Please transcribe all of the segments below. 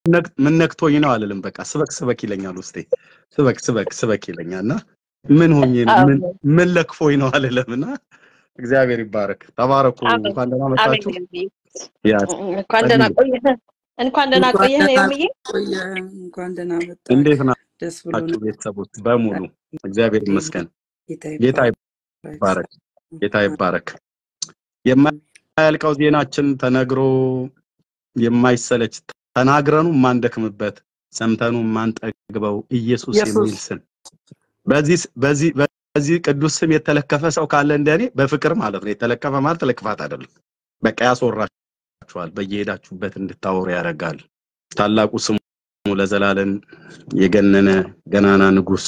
ነክ- ምን ነክቶኝ ነው አልልም። በቃ ስበክ ስበክ ይለኛል ውስጤ ስበክ ስበክ ስበክ ይለኛል እና ምን ሆኜ ነው ምን ምን ለክፎኝ ነው አልልም እና እግዚአብሔር ይባረክ። ተባረኩ። አሜን። እንኳን ደህና አሜን መጣችሁ። ኤርምዬ። ያ እንኳን ደህና ቆየህ። እንኳን ደህና እንኳን ቆየህ ደህና ኤርምዬ። ቆየህ። እንኳን ደህና መጣህ። እንዴት ደስ ናችሁ ብሎናል። ቤተሰቦች በሙሉ? እግዚአብሔር ይመስገን። ጌታ ጌታ ይባረክ። ይባረክ። ጌታ ይባረክ። የማያልቀው ዜናችን ተነግሮ የማይሰለች ተናግረኑ የማንደክምበት ሰምተኑ የማንጠግበው ኢየሱስ ኢየሱስ። የሚል ስም በዚህ በዚህ በዚህ ቅዱስ ስም የተለከፈ ሰው ካለ እንደኔ በፍቅር ማለት ነው። የተለከፈ ማለት ለክፋት አይደለም። በቃ ያስወራችኋል፣ በየሄዳችሁበት እንድታወሩ ያደርጋል። ታላቁ ስሙ ለዘላለም የገነነ ገናና ንጉስ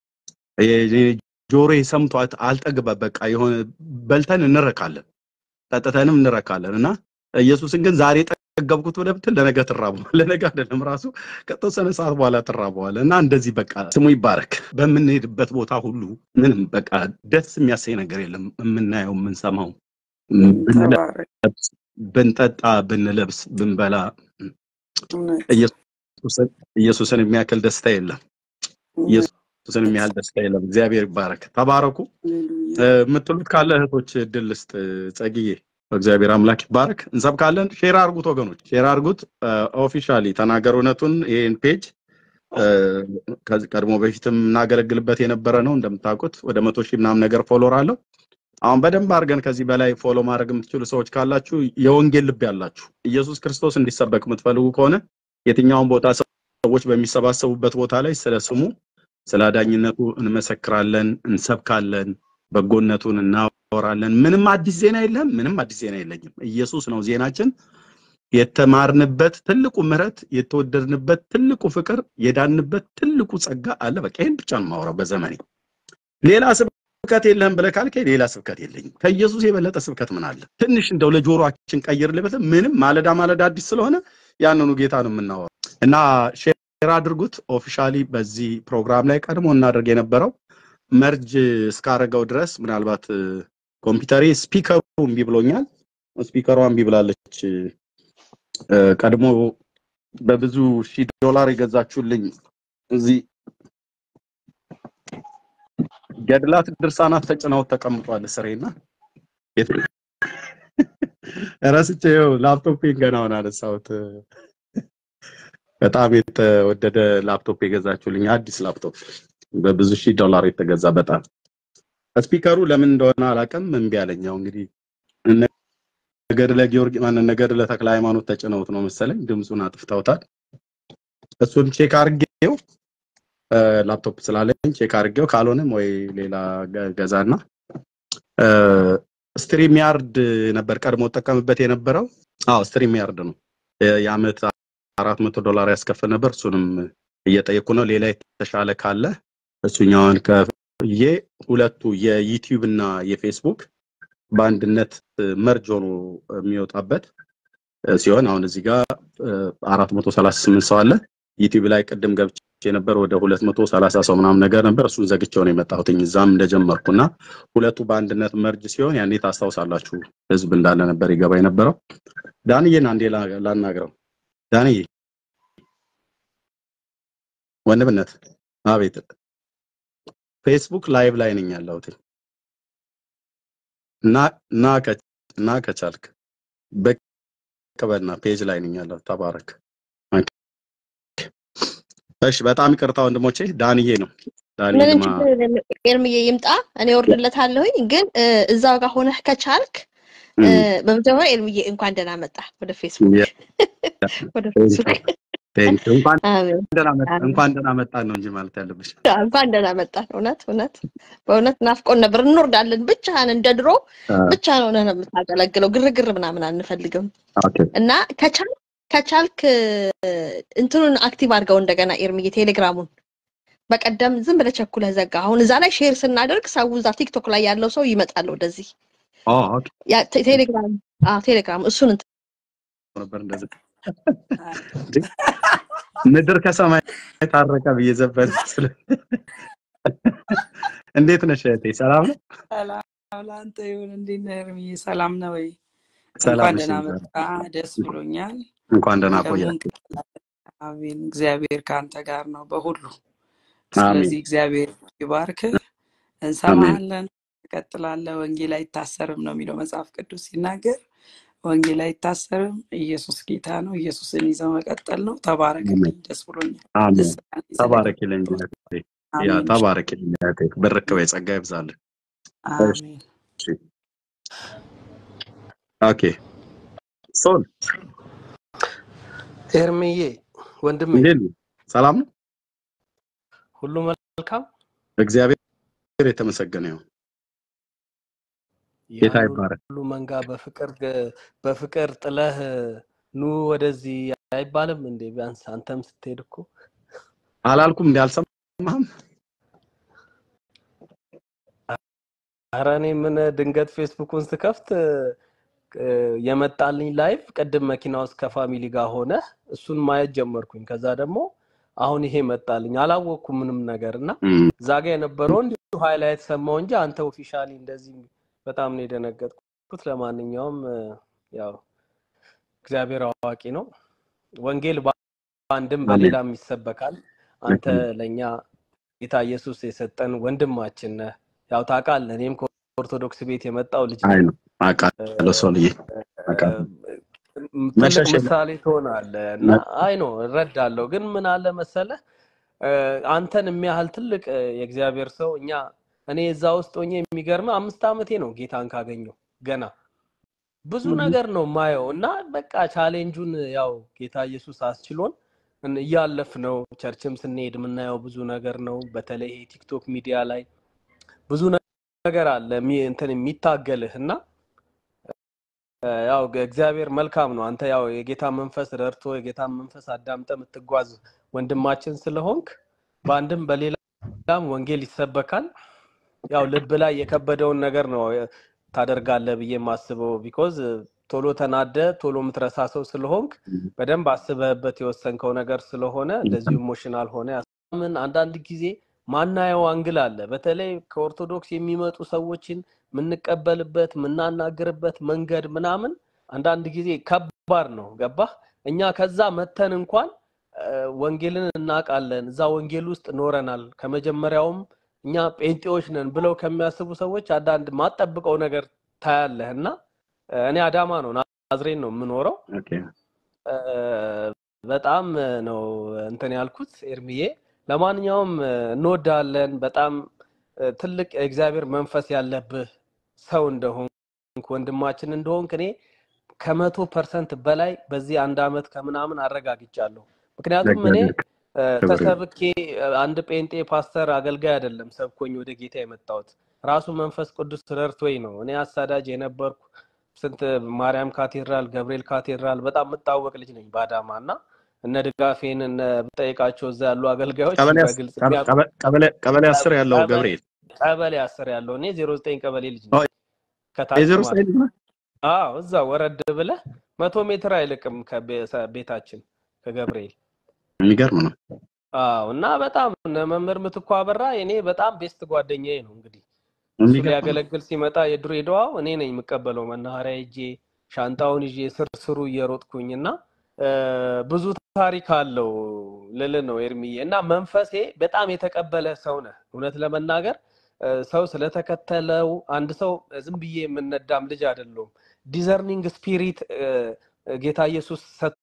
ጆሮ ሰምቷት አልጠግበ በቃ የሆነ በልተን እንረካለን ጠጥተንም እንረካለን እና ኢየሱስን ግን ዛሬ ጠገብኩት ብለህ ብትል ለነገ ትራበዋለህ። ለነገ አይደለም ራሱ ከተወሰነ ሰዓት በኋላ ትራበዋለህ። እና እንደዚህ በቃ ስሙ ይባረክ። በምንሄድበት ቦታ ሁሉ ምንም በቃ ደስ የሚያሰኝ ነገር የለም። የምናየው የምንሰማው፣ ተባረክ። ብንለብስ፣ ብንጠጣ፣ ብንለብስ፣ ብንበላ እውነት ኢየሱስን ኢየሱስን የሚያክል ደስታ የለም። እውነት። ኢየሱስን የሚያህል ደስታ የለም። እግዚአብሔር ይባረክ። ተባረኩ። ሃሌሉያ። የምትሉት ካለ እህቶች እድል ልስጥ። ጸግዬ በእግዚአብሔር አምላክ ይባረክ። እንሰብካለን። ሼር አርጉት ወገኖች፣ ሼር አርጉት። ኦፊሻሊ ተናገር እውነቱን ይህን ፔጅ ከዚህ ቀድሞ በፊትም እናገለግልበት የነበረ ነው። እንደምታውቁት ወደ መቶ ሺህ ምናምን ነገር ፎሎወር አለው። አሁን በደንብ አድርገን ከዚህ በላይ ፎሎ ማድረግ የምትችሉ ሰዎች ካላችሁ የወንጌል ልብ ያላችሁ ኢየሱስ ክርስቶስ እንዲሰበክ የምትፈልጉ ከሆነ የትኛውን ቦታ ሰዎች በሚሰባሰቡበት ቦታ ላይ ስለ ስሙ ስለ አዳኝነቱ እንመሰክራለን፣ እንሰብካለን፣ በጎነቱን እናወራለን። ምንም አዲስ ዜና የለም። ምንም አዲስ ዜና የለኝም። ኢየሱስ ነው ዜናችን። የተማርንበት ትልቁ ምሕረት፣ የተወደድንበት ትልቁ ፍቅር፣ የዳንበት ትልቁ ጸጋ አለ። በቃ ይህን ብቻ ነው የማወራው በዘመኔ። ሌላ ስብከት የለህም ብለህ ካልከኝ ሌላ ስብከት የለኝም። ከኢየሱስ የበለጠ ስብከት ምን አለ? ትንሽ እንደው ለጆሮአችን ቀይር ልበት ምንም ማለዳ ማለዳ አዲስ ስለሆነ ያንኑ ጌታ ነው የምናወራው እና ሼር አድርጉት። ኦፊሻሊ በዚህ ፕሮግራም ላይ ቀድሞ እናደርግ የነበረው መርጅ እስካረገው ድረስ ምናልባት እ፣ ኮምፒውተሬ ስፒከሩ እምቢ ብሎኛል። ስፒከሯ እምቢ ብላለች። እ፣ ቀድሞ በብዙ ሺህ ዶላር የገዛችሁልኝ እዚህ ገድላት ድርሳናት ተጭነው ተቀምጧል ስሬና የት- ረስቼው ላፕቶፔን ገና አሁን አነሳሁት። በጣም የተወደደ ላፕቶፕ የገዛችሁልኝ አዲስ ላፕቶፕ በብዙ ሺህ ዶላር የተገዛ በጣም ስፒከሩ ለምን እንደሆነ አላውቅም እምቢ አለኝ። ያው እንግዲህ እነ ገድለ ጊዮርጊስ ማን ገድለ ተክለ ሃይማኖት ተጭነውት ነው መሰለኝ ድምፁን አጥፍተውታል። እሱን ቼክ አድርጌው እ፣ ላፕቶፕ ስላለኝ ቼክ አድርጌው ካልሆነም ወይ ሌላ ገ- ገዛና እ፣ ስትሪም ያርድ ነበር ቀድሞ ጠቀምበት የነበረው። አዎ ስትሪም ያርድ ነው የ- የዓመት አራት መቶ ዶላር ያስከፍል ነበር። እሱንም እየጠየኩ ነው። ሌላ የተሻለ ካለ እሱኛውን ከፍዬ ሁለቱ የዩቲዩብ እና የፌስቡክ በአንድነት መርጅ ሆኖ የሚወጣበት እ፣ ሲሆን አሁን እዚህ ጋር አራት መቶ ሰላሳ ስምንት ሰው አለ። ዩቲዩብ ላይ ቅድም ገብቼ ነበር ወደ ሁለት መቶ ሰላሳ ሰው ምናምን ነገር ነበር። እሱን ዘግቼው ነው የመጣሁትኝ እዛም እንደጀመርኩና ሁለቱ በአንድነት መርጅ ሲሆን ያኔ ታስታውሳላችሁ ህዝብ እንዳለ ነበር ይገባ የነበረው። ዳንዬን አንዴ ላ- ላናግረው። ዳንዬ ወንድምነት፣ አቤት። ፌስቡክ ላይቭ ላይ ነኝ ያለሁት እና እና ከ- እና ከቻልክ ብቅ በልና ፔጅ ላይ ነኝ ያለሁት። ተባረክ። ኦኬ። እሺ፣ በጣም ይቅርታ ወንድሞቼ። ዳንዬ ነው ዳንዬ ምንም ድማ ችግር የለም። ኤርምዬ ይምጣ፣ እኔ ወርድለታለሁኝ። ግን እ፣ እዛው ጋር ሆነህ ከቻልክ እ፣ በመጀመሪያ ኤርምዬ እንኳን ደህና መጣ ወደ ፌስቡክ ወደ ፌስቡክ። ቴንክ ዩ። እንኳን አሜን ደህና መጣ አሜን። እንኳን ደህና መጣን ነው እንጂ ማለት ያለብሽ። እንኳን ደህና መጣ። እውነት እውነት በእውነት ናፍቆን ነበር። እንወርዳለን ብቻህን እንደ ድሮ ብቻህን ሆነህ ነው የምታገለግለው። ግርግር ምናምን አንፈልግም ኦኬ እና ከቻል ከቻልክ እ፣ እንትኑን አክቲቭ አድርገው እንደገና ኤርምዬ ቴሌግራሙን በቀደም ዝም ብለህ ቸኩለህ ዘጋ። አሁን እዛ ላይ ሼር ስናደርግ ሰው እዛ ቲክቶክ ላይ ያለው ሰው ይመጣል ወደዚህ ኦ ኦኬ ያ ቴ- ቴሌግራም አዎ ቴሌግራም እሱን እንትን ነበር እንደዚህ ምድር ከሰማይ ታረቀ ብዬ ዘፈን ስለ እንዴት ነሽ እህቴ? ሰላም ነው? ሰላም ለአንተ ይሁን። እንዴት ነህ ኤርምዬ? ሰላም ነው ወይ? ሰላም እንኳን ነሽ? ደህና መጣ። ደስ ብሎኛል። እንኳን ደህና ደግሞ ቆያ። እንቀጥላለን። አሜን። እግዚአብሔር ከአንተ ጋር ነው በሁሉ። አሜን ስለዚህ እግዚአብሔር ይባርክህ። አሜን እንሰማሃለን፣ ትቀጥላለህ። ወንጌል አይታሰርም ነው የሚለው መጽሐፍ ቅዱስ ሲናገር፣ ወንጌል አይታሰርም። ኢየሱስ ጌታ ነው። ኢየሱስን ይዘው መቀጠል ነው። አሜን ተባረክልኝ። ደስ ብሎኛል። አሜን ልሳን ተባረክልኝ ስለመጣሁ እህቴ ያ አሜን። ተባረክልኝ እህቴ ብርክበ ጸጋ ይብዛልህ እሺ አሜን። ኦኬ ሶል ኤርምዬ ወንድሜ እንዴት ነው ሰላም ነው ሁሉ መልካም እግዚአብሔር የተመሰገነ ይሁን ጌታ ያን ይባረክ ሁሉ መንጋ በፍቅር በፍቅር ጥለህ ኑ ወደዚህ አይባልም እንዴ? ቢያንስ አንተም ስትሄድ እኮ አላልኩም እንዲ አልሰማህም ኧረ እኔ ምን ድንገት ፌስቡኩን ስከፍት እ፣ የመጣልኝ ላይቭ ቅድም መኪና ውስጥ ከፋሚሊ ጋር ሆነ እሱን ማየት ጀመርኩኝ። ከዛ ደግሞ አሁን ይሄ መጣልኝ። አላወቅኩም ምንም ነገር እና እም፣ እዛ ጋ የነበረው እንዲሁ ሃይላይት ሰማው እንጂ አንተ ኦፊሻሊ እንደዚህ በጣም ነው የደነገጥኩት። ለማንኛውም እ፣ ያው እግዚአብሔር አዋቂ ነው። ወንጌል በአንድም አሜን በሌላም ይሰበካል። አንተ ልክ ነው ለእኛ ጌታ ኢየሱስ የሰጠን ወንድማችን ነህ። ያው ታውቃለህ፣ እኔም ከኦርቶዶክስ ቤት የመጣው ልጅ አይ ነኝ። ነው አውቃለሁ ሶልዬ አውቃለሁ ትልቅ መሸሽ የለም ምሳሌ ትሆናለህ እና አይ ነው እረዳለሁ። ግን ምን አለ መሰለህ እ፣ አንተን የሚያህል ትልቅ እ፣ የእግዚአብሔር ሰው እኛ እኔ እዛ ውስጥ ሆኜ የሚገርምህ አምስት ዓመቴ ነው ጌታን ካገኘው ገና ብዙ እም፣ ነገር ነው ማየው እና በቃ ቻሌንጁን ያው ጌታ ኢየሱስ አስችሎን እን- እያለፍነው ቸርችም ስንሄድ የምናየው ብዙ ነገር ነው። በተለይ ይሄ ቲክቶክ ሚዲያ ላይ ብዙ ነገር አለ የሚ- እንትን የሚታገልህ እና እ፣ ያው እግዚአብሔር መልካም ነው። አንተ ያው የጌታ መንፈስ ረድቶ የጌታ መንፈስ አዳምጠ የምትጓዝ ወንድማችን ስለሆንክ በአንድም በሌላም ወንጌል ይሰበካል። ያው ልብ ላይ የከበደውን ነገር ነው ታደርጋለህ ብዬ የማስበው ቢኮዝ ቶሎ ተናደ ቶሎ የምትረሳ ሰው ስለሆንክ በደንብ አስበህበት የወሰንከው ነገር ስለሆነ እንደዚሁ ኢሞሽናል ሆነ ምን አንዳንድ ጊዜ ማናየው አንግል አለ። በተለይ ከኦርቶዶክስ የሚመጡ ሰዎችን የምንቀበልበት የምናናግርበት መንገድ ምናምን አንዳንድ ጊዜ ከባድ ነው። ገባህ? እኛ ከዛ መተን እንኳን እ፣ ወንጌልን እናውቃለን፣ እዛ ወንጌል ውስጥ ኖረናል፣ ከመጀመሪያውም እኛ ጴንጤዎች ነን ብለው ከሚያስቡ ሰዎች አንዳንድ ማጠብቀው ነገር ታያለህ እና እ፣ እኔ አዳማ ነው ናዝሬት ነው የምኖረው። ኦኬ እ፣ በጣም ነው እንትን ያልኩት ኤርሚዬ። ለማንኛውም እ፣ እንወዳለን። በጣም እ፣ ትልቅ የእግዚአብሔር መንፈስ ያለብህ ሰው እንደሆንክ ወንድማችን እንደሆንክ እኔ ከመቶ ፐርሰንት በላይ በዚህ አንድ አመት ከምናምን አረጋግጫለሁ። ምክንያቱም እኔ ለእግዚአብሔር እ፣ ክብር ይሁን ተሰብኬ እ፣ አንድ ጴንጤ ፓስተር አገልጋይ አይደለም ሰብኮኝ ወደ ጌታ የመጣሁት ራሱ መንፈስ ቅዱስ ረድቶኝ ነው። እኔ አሳዳጅ የነበርኩ ስንት ማርያም ካቴድራል፣ ገብርኤል ካቴድራል በጣም የምታወቅ ልጅ ነኝ በአዳማ እና እነ ድጋፌን እነ ብጠይቃቸው እዛ ያሉ አገልጋዮች ቀበሌ አስ- በግልጽ ቀበ- የሚያውቁ ቀበ- ቀበሌ ቀበሌ አስር ያለው ቀበሌ ገብርኤል ቀበሌ አስር ያለው እኔ ዜሮ ዘጠኝ ቀበሌ ልጅ ኦ፣ ነኝ ከታች የዜሮ ማለት ሳይድ ነው። ነው አዎ እዛ ወረድ ብለህ መቶ ሜትር አይልቅም ከቤታችን ከገብርኤል የሚገርም ነው አዎ እና በጣም እነ መምህር ምትኩ አበራ የኔ በጣም ቤስት ጓደኛዬ ነው። እንግዲህ እሱ የሚገርም ነው ሊያገለግል ሲመጣ የድሬዳዋው እኔ ነኝ የምቀበለው መናኸሪያ ሄጄ ሻንጣውን ይዤ ስር ስሩ እየሮጥኩኝ እና እ፣ ብዙ ታሪክ አለው ልል ነው ኤርሚዬ። እና መንፈሴ በጣም የተቀበለ ሰው ነህ። እውነት ለመናገር እ፣ ሰው ስለተከተለው አንድ ሰው ዝም ብዬ የምነዳም ልጅ አይደለሁም። ዲዘርኒንግ ስፒሪት ጌታ ኢየሱስ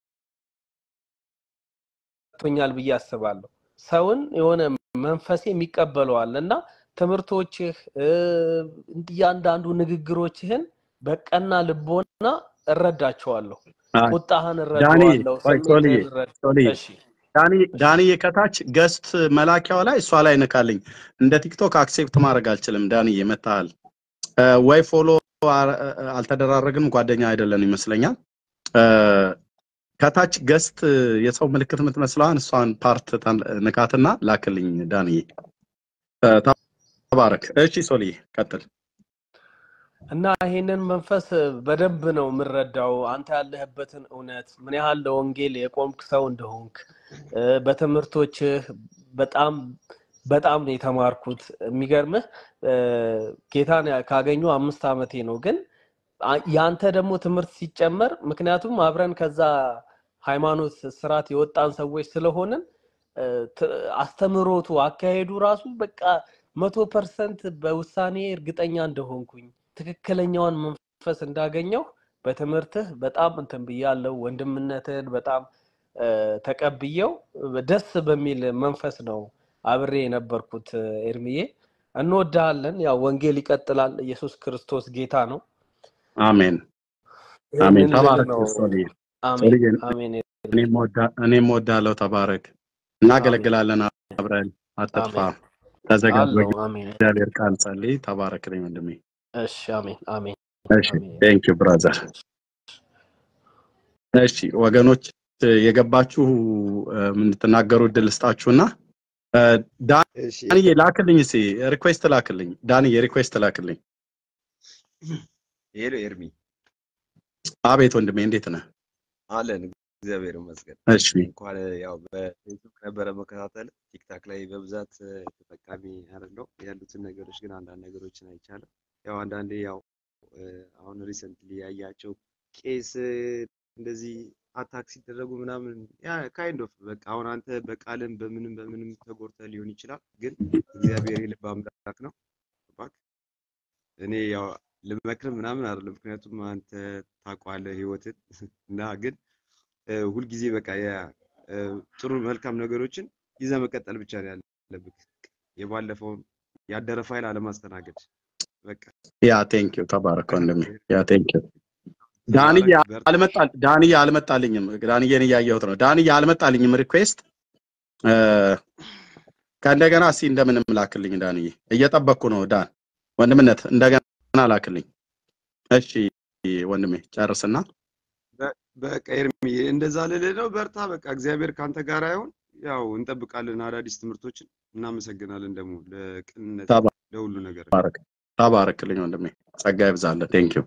ሰጥቶኛል ብዬ አስባለሁ። ሰውን የሆነ መንፈሴ የሚቀበለዋል እና ትምህርቶችህ እ፣ እያንዳንዱ ንግግሮችህን በቀና ልቦና እረዳቸዋለሁ። አይ፣ ቁጣህን ዳኒ እረዳዋለሁ። ቆይ ሶልዬ ስሜትህን እረዳ ሶልዬ እሺ ዳኒ እሺ ዳኒዬ ከታች ገስት መላኪያው ላይ እሷ ላይ ንካልኝ። እንደ ቲክቶክ አክሴፕት ማድረግ አልችልም። ዳኒዬ መታሃል እ፣ ወይ ፎሎ አ- አልተደራረግንም፣ ጓደኛ አይደለን ይመስለኛል። እ፣ ከታች ገስት የሰው ምልክት የምትመስለዋን እሷን ፓርት ታን- ንካትና ላክልኝ ዳኒዬ። እ፣ ተባረክ። እሺ ሶልዬ ቀጥል። እና ይሄንን መንፈስ በደንብ ነው የምረዳው። አንተ ያለህበትን እውነት ምን ያህል ለወንጌል የቆምክ ሰው እንደሆንክ እ፣ በትምህርቶችህ በጣም በጣም ነው የተማርኩት። የሚገርምህ እ፣ ጌታን ያ- ካገኙ አምስት ዓመቴ ነው። ግን አ- ያንተ ደግሞ ትምህርት ሲጨመር ምክንያቱም አብረን ከዛ ሃይማኖት ስርዓት የወጣን ሰዎች ስለሆንን እ፣ ት- አስተምህሮቱ አካሄዱ ራሱ በቃ መቶ ፐርሰንት በውሳኔ እርግጠኛ እንደሆንኩኝ ትክክለኛውን መንፈስ እንዳገኘው በትምህርትህ በጣም እንትን ብያለሁ። ወንድምነትህን በጣም እ፣ ተቀብዬው ደስ በሚል መንፈስ ነው አብሬ የነበርኩት። እ፣ ኤርሚዬ እንወድሃለን። ያው ወንጌል ይቀጥላል። ኢየሱስ ክርስቶስ ጌታ ነው። አሜን አሜን። ይህንን ልል ተባረክ ነው። ሶልዬ አሜን ሶልዬ፣ አሜን እኔም ወዳ- እኔም ወዳለሁ። ተባረክ። እናገለግላለን አብረን። አትጥፋ። አሜን ተዘጋጅ። አለው። አሜን በእግዚአብሔር ቃል ጸልይ። ተባረክልኝ ወንድሜ። እሺ አሜን አሜን እሺ አሜን ቴንክ ዩ ብራዘር። እሺ ወገኖች የገባችሁ እ፣ የምትናገሩ እድል ስጣችሁና እ፣ እሺ ዳንዬ ላክልኝ እስኪ ሪኩዌስት ላክልኝ። ዳንዬ ሪኩዌስት ላክልኝ። ሄሎ ኤርሚ አቤት ወንድሜ እንዴት ነህ? አለን እግዚአብሔር ይመስገን። እሺ እንኳን ያው በፌስቡክ ነበረ መከታተል ቲክታክ ላይ በብዛት እ፣ ተጠቃሚ አይደለሁ ያሉትን ነገሮች ግን አንዳንድ ነገሮችን አይቻልም። ያው አንዳንዴ ያው እ፣ አሁን ሪሰንትሊ ያያቸው ቄስ እ፣ እንደዚህ አታክ ሲደረጉ ምናምን ያ ካይንድ ኦፍ በቃ አሁን አንተ በቃልም በምንም በምንም ተጎድተህ ሊሆን ይችላል፣ ግን እግዚአብሔር የልብ አምላክ ነው። ገባክ? እኔ ያው ልመክር ምናምን አይደለም፣ ምክንያቱም አንተ ታውቀዋለህ ህይወትን እና ግን እ፣ ሁልጊዜ በቃ ያ- እ፣ ጥሩ መልካም ነገሮችን ይዘህ መቀጠል ብቻ ነው ያለብህ። የባለፈውን ያደረ ፋይል አለማስተናገድ በቃ ያ ቴንክ ዩ ተባረክ ወንድሜ። ያ ቴንክ ዩ ዳንዬ ተባረክ፣ በርታ። አልመጣ ዳንዬ አልመጣልኝም። ዳንዬን እያየሁት ነው። ዳንዬ አልመጣልኝም ሪኩዌስት እ፣ ከእንደገና እስኪ እንደምንም ላክልኝ ዳንዬ። እየጠበቅኩ ነው ዳን ወንድምነት እንደገና ላክልኝ። እሺ ወንድሜ ጨርስና በ- በቃ ኤርሚ እንደዛ ልልህ ነው። በርታ በቃ እግዚአብሔር ካንተ ጋር አይሆን። ያው እንጠብቃለን አዳዲስ ትምህርቶችን። እናመሰግናለን ደግሞ ለቅንነት ለሁሉ ነገር። ተባረክ ተባረክልኝ ወንድሜ። ጸጋ ይብዛልህ። ቴንክ ዩ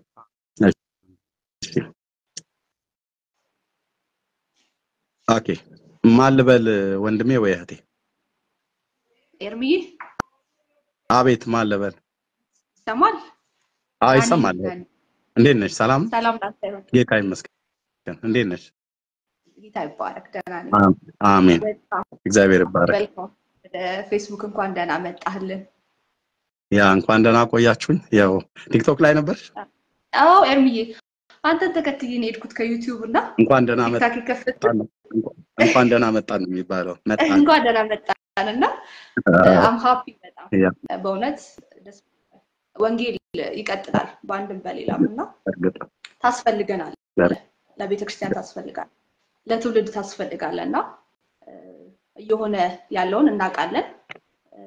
ኦኬ ማን ልበል ወንድሜ ወይ እህቴ? ኤርሚዬ አቤት ማን ልበል? ይሰማል? አይ ዳኒ ይሰማል። ዳኒ፣ እንዴት ነሽ? ሰላም ሰላም ላንተ ይሁን። ጌታ ይመስገን። እንዴት ነሽ? ጌታ ይባረክ። ደህና ነኝ። አም- አሜን። በጣም እግዚአብሔር ይባረክ። ዌልካም። ወደ ፌስቡክ እንኳን ደህና መጣህልን። ያ እንኳን ደህና ቆያችሁኝ። ያው ቲክቶክ ላይ ነበር። አዎ ኤርሚዬ፣ አንተን ተከትዬ ነው የሄድኩት ከዩቲዩብ እና እንኳን ደህና ቲክታክ የከፈት መጣን። እንኳን ደህና መጣን ነው የሚባለው። መጣን። እንኳን ደህና መጣን እና አም ሀፒ በጣም ያ በእውነት ደስ ብሎኛል። ወንጌል ይቀጥላል በአንድም በሌላም እና እርግጥ ታስፈልገናል። በር- ለቤተ ክርስቲያን ታስፈልጋል፣ ለትውልድ ታስፈልጋል እና እ፣ እየሆነ ያለውን እናውቃለን። እ፣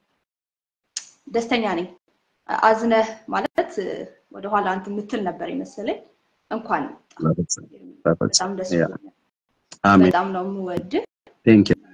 ደስተኛ ነኝ። አዝነህ ማለት እ፣ ወደኋላ አንተ የምትል ነበር የመሰለኝ። እንኳን በፍጹም በጣም በፍጹም። ደስ ያ ብሎኛል። አሜን። በጣም ነው የምወድህ። ቴንክ ዩ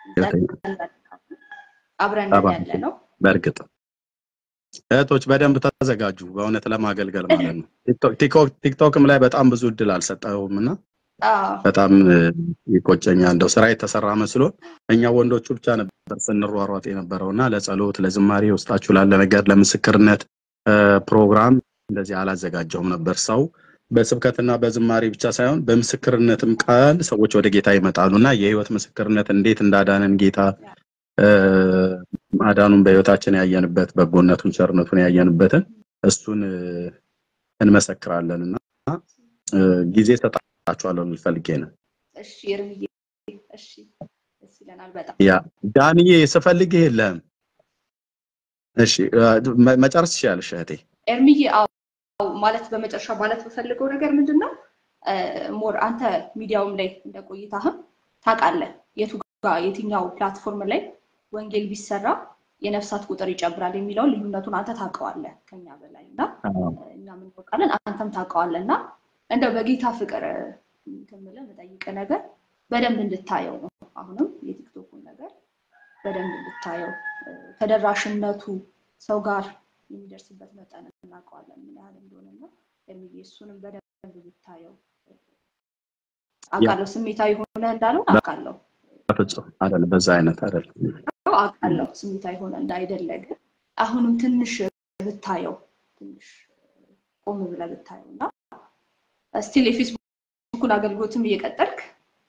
አብረን ተባረክ። ያለ ነው። በእርግጥ እህቶች በደንብ ተዘጋጁ፣ በእውነት ለማገልገል ማለት ነው። ቲክቶክ- ቲክቶክ- ቲክቶክም ላይ በጣም ብዙ እድል አልሰጠውም እና አዎ በጣም እ፣ ይቆጨኛል። እንደው ስራ የተሰራ መስሎ እኛ ወንዶቹ ብቻ ነበር ስንሯሯጥ የነበረው እና ለጸሎት፣ ለዝማሬ ውስጣችሁ ላለ ነገር ለምስክርነት እ፣ ፕሮግራም እንደዚህ አላዘጋጀውም ነበር። ሰው በስብከትና በዝማሬ ብቻ ሳይሆን በምስክርነትም ቃል ሰዎች ወደ ጌታ ይመጣሉ እና የህይወት ምስክርነት እንዴት እንዳዳነን ጌታ እ፣ ማዳኑን በህይወታችን ያየንበት በጎነቱን ቸርነቱን ያየንበትን እሱን እ፣ እንመሰክራለን እና እ፣ ጊዜ ሰጣችኋለሁ ልል ፈልጌ ነው። እሺ እርምዬ፣ እሺ ደስ ይለናል በጣም ያ ዳንዬ ስፈልግ የለም። እሺ እ፣ መ- መጨረስ ትችያለሽ እህቴ። ኤርሚዬ አዎ ማለት በመጨረሻ ማለት በፈልገው ነገር ምንድን ነው ሞር አንተ ሚዲያውም ላይ እንደ ቆይታህም ታውቃለህ የቱ ጋር የትኛው ፕላትፎርም ላይ ወንጌል ቢሰራ የነፍሳት ቁጥር ይጨምራል የሚለውን ልዩነቱን አንተ ታውቀዋለህ ከኛ በላይ እና እኛም እናውቃለን አንተም ታውቀዋለህ እና እንደው በጌታ ፍቅር እንትን የምልህ የምጠይቅህ ነገር በደንብ እንድታየው ነው አሁንም የቲክቶኩን ነገር በደንብ እንድታየው እ፣ ተደራሽነቱ ሰው ጋር የሚደርስበት መጠን እናውቀዋለን ምን ያህል እንደሆነና ኤርሚዬ እሱንም በደንብ ብታየው አውቃለሁ ስሜታዊ ሆነ እንዳለው አውቃለሁ በፍጹም አይደለም፣ በዛ አይነት አይደለም። አውቃለሁ ስሜታዊ ሆነ እንዳይደለ ግን አሁንም ትንሽ ብታየው ትንሽ ቆም ብለህ ብታየው እና ስቲል የፌስቡኩን አገልግሎትም እየቀጠልክ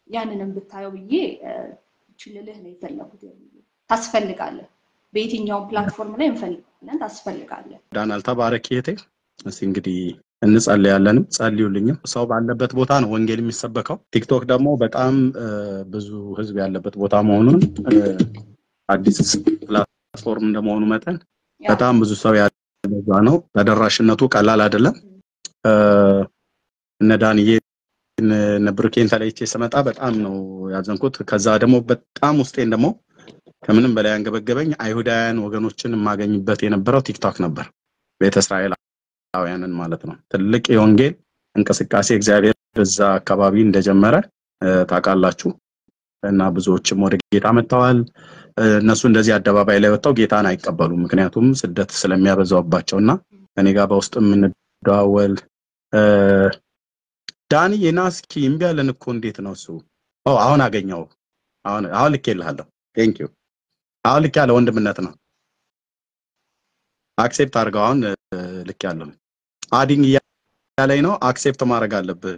ያንንም ብታየው ብዬ ችልልህ ነው የፈለጉት። ታስፈልጋለህ። በየትኛውም ፕላትፎርም ላይ እንፈልጋለን፣ ታስፈልጋለህ። ዳናል ተባረክ እህቴ። እስኪ እንግዲህ እንጸልያለንም ጸልዩልኝም። ሰው ባለበት ቦታ ነው ወንጌል የሚሰበከው። ቲክቶክ ደግሞ በጣም ብዙ ህዝብ ያለበት ቦታ መሆኑን አዲስ ፕላትፎርም እንደመሆኑ መጠን በጣም ብዙ ሰው ያለዛ ነው። ተደራሽነቱ ቀላል አይደለም። እነ ዳንዬ እነ ብሩኬን ተለይቼ ስመጣ በጣም ነው ያዘንኩት። ከዛ ደግሞ በጣም ውስጤን ደግሞ ከምንም በላይ አንገበገበኝ አይሁዳውያን ወገኖችን የማገኝበት የነበረው ቲክቶክ ነበር። ቤተ እስራኤላውያንን ማለት ነው። ትልቅ የወንጌል እንቅስቃሴ እግዚአብሔር እዛ አካባቢ እንደጀመረ ታውቃላችሁ። እና ብዙዎችም ወደ ጌታ መጥተዋል። እነሱ እንደዚህ አደባባይ ላይ ወጥተው ጌታን አይቀበሉም። ምክንያቱም ስደት ስለሚያበዛባቸው እና እኔ ጋር በውስጥ የምንደዋወል ዳኒ የና እስኪ እምቢ ያለን እኮ እንዴት ነው እሱ? አሁን አገኘው። አሁን አሁን ልኬልሃለሁ። ቴንክ ዩ አሁን ልክ ያለ ወንድምነት ነው። አክሴፕት አድርገው። አሁን ልክ ያለው አዲንግ እያለኝ ነው። አክሴፕት ማድረግ አለብህ።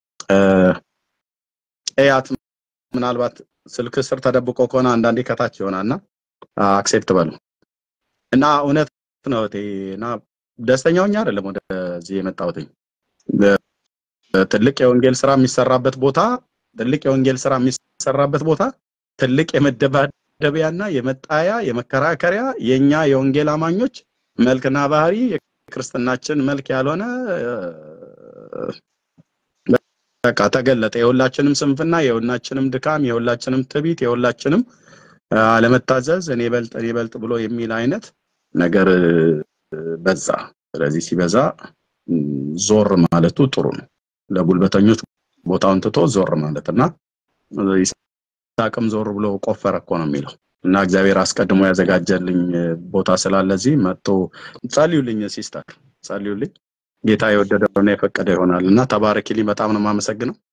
ኤያት ምናልባት ስልክ ስር ተደብቆ ከሆነ አንዳንዴ ከታች ይሆናል እና አክሴፕት በሉ እና እውነት ነው እና ደስተኛውኛ አይደለም ወደዚህ የመጣሁትኝ ትልቅ የወንጌል ስራ የሚሰራበት ቦታ ትልቅ የወንጌል ስራ የሚሰራበት ቦታ ትልቅ የመደባደቢያና የመጣያ የመከራከሪያ የኛ የወንጌል አማኞች መልክና ባህሪ የክርስትናችን መልክ ያልሆነ በቃ ተገለጠ። የሁላችንም ስንፍና፣ የሁላችንም ድካም፣ የሁላችንም ትቢት፣ የሁላችንም አለመታዘዝ እኔ በልጥ እኔ በልጥ ብሎ የሚል አይነት ነገር በዛ። ስለዚህ ሲበዛ ዞር ማለቱ ጥሩ ነው። ለጉልበተኞች ቦታውን ትቶ ዞር ማለት እና ይስሐቅም ዞር ብሎ ቆፈረ እኮ ነው የሚለው እና እግዚአብሔር አስቀድሞ ያዘጋጀልኝ ቦታ ስላለ እዚህ መጥቶ ጸልዩልኝ፣ ሲስተር ጸልዩልኝ። ጌታ የወደደውና የፈቀደ ይሆናል እና ተባረኪልኝ። በጣም ነው የማመሰግነው።